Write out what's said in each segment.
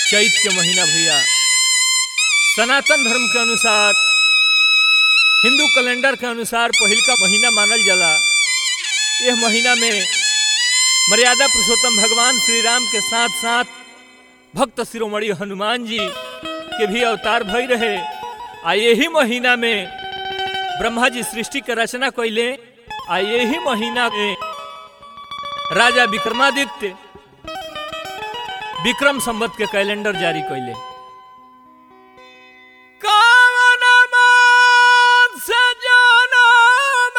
चैत के महीना भैया सनातन धर्म के अनुसार हिंदू कैलेंडर के अनुसार पहिल का महीना मानल जाला यह महीना में मर्यादा पुरुषोत्तम भगवान श्री राम के साथ साथ भक्त शिरोमणि हनुमान जी के भी अवतार भई रहे आ यही महीना में ब्रह्मा जी सृष्टि के रचना कैले आ यही महीना में राजा विक्रमादित्य विक्रम संवत के कैलेंडर जारी कैले कावन मान से जनम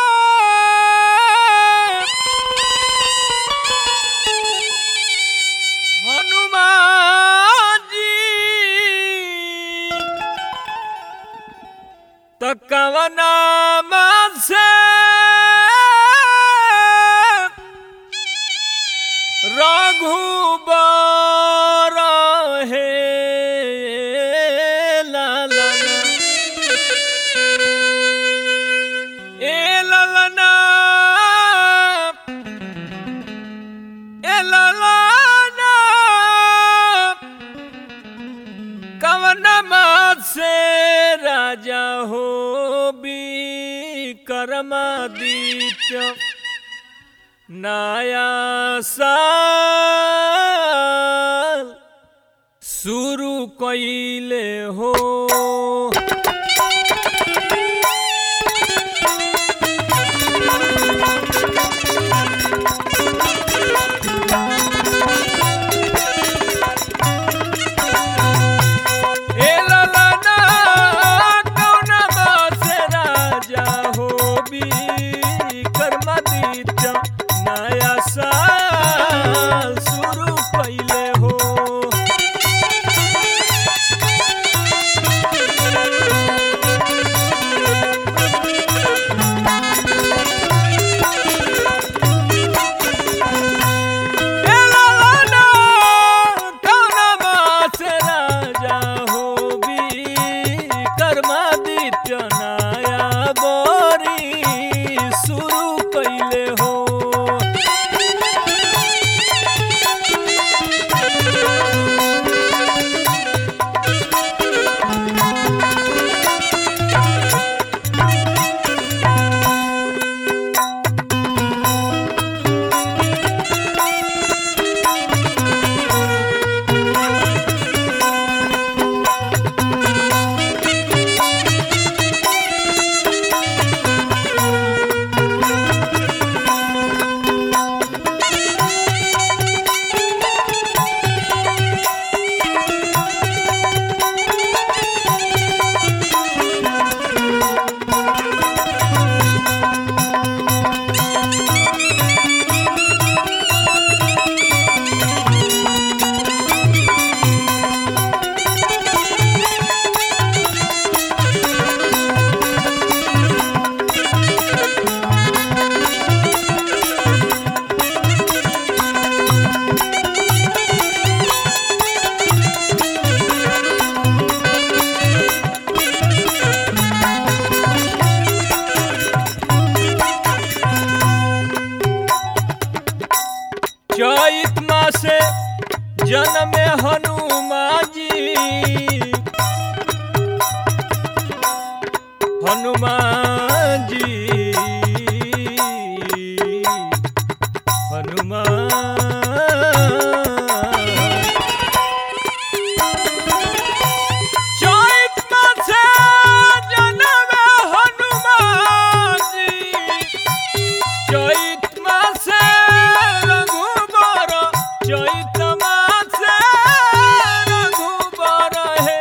हनुमान जी त कवन मान से रघुबर हे लालना ए लालना ए लालना कवन मात से राजा हो भी कर्मादित्य नया साल शुरू कइले हो ए ललना कौन बात से राजा हो भी कर्मादित्य नया साल शुरू पहले हो ए ललना कौन बात से राजा हो भी कर्मादित्य नया बोरी शुरू कैले हो चैत मासे जन्म हनुमान जी हनुमान जी हनुमान चैत मासे जन्म हनुमान जी चैत मासे रघुबर चैत मासे रघुबर हे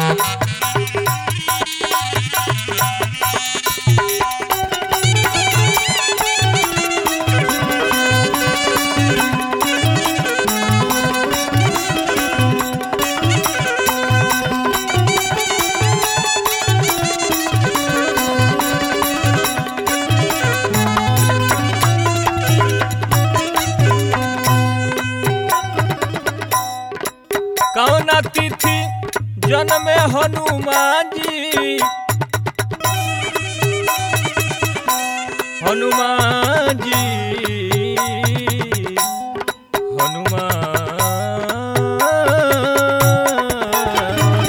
कौना तिथि जन्म हनुमान जी हनुमान जी हनुमान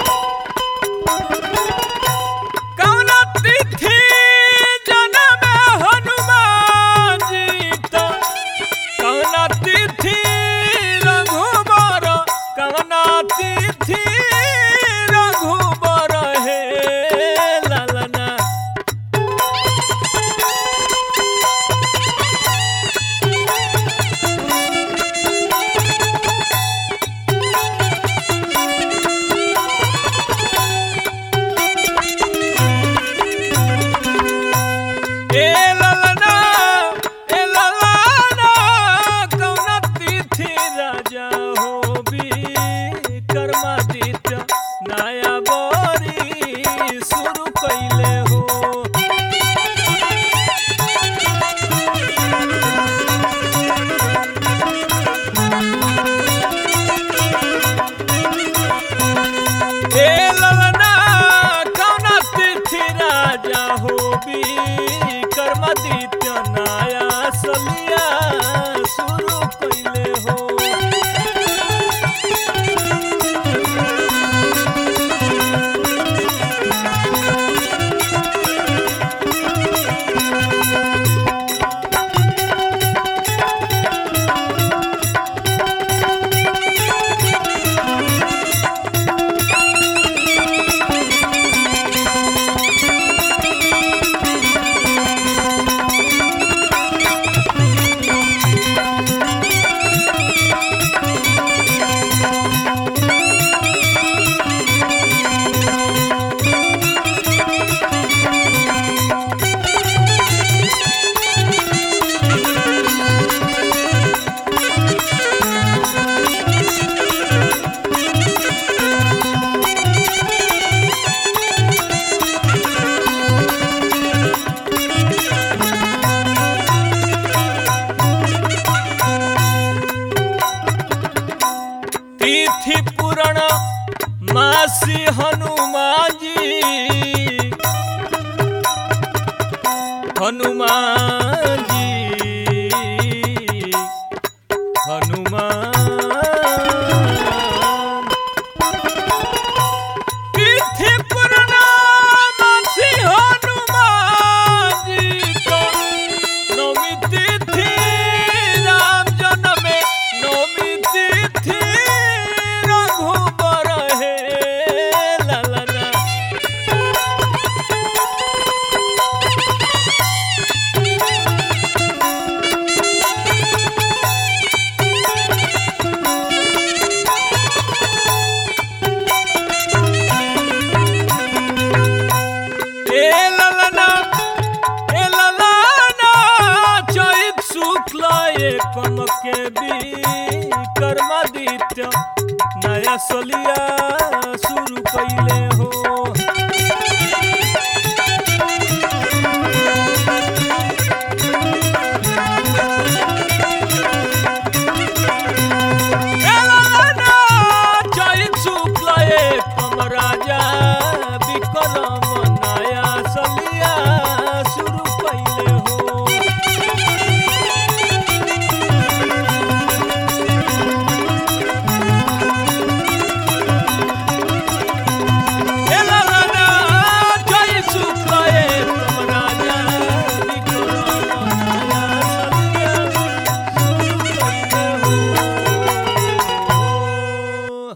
कौना तिथि जन्म हनुमान जी तो कवना तिथि रघुबर कवना तिथि रघुबर हे ललना ए ललना ए ललना कौना तिथि राजा हो भी कर्मादित्य नया बोरी शुरू कैले हो ए ललना कौना तिथि राजा हो भी कर्मादित्य नया सलिया शुरू कैले हो तिथि पूरण मासी हनुमान जी हनुमान जी हनुमान तिथि पूरण मासी हनुमान जी को नौमी तिथि राम जन्मे नौमी तिथि रघुबर हे ललना ए ललना ए ललना चैत शुक्ल एकम के भी कर्मादित्य नया सलिया शुरू कैले हो ए ललना चैत शुक्ल एकम राजा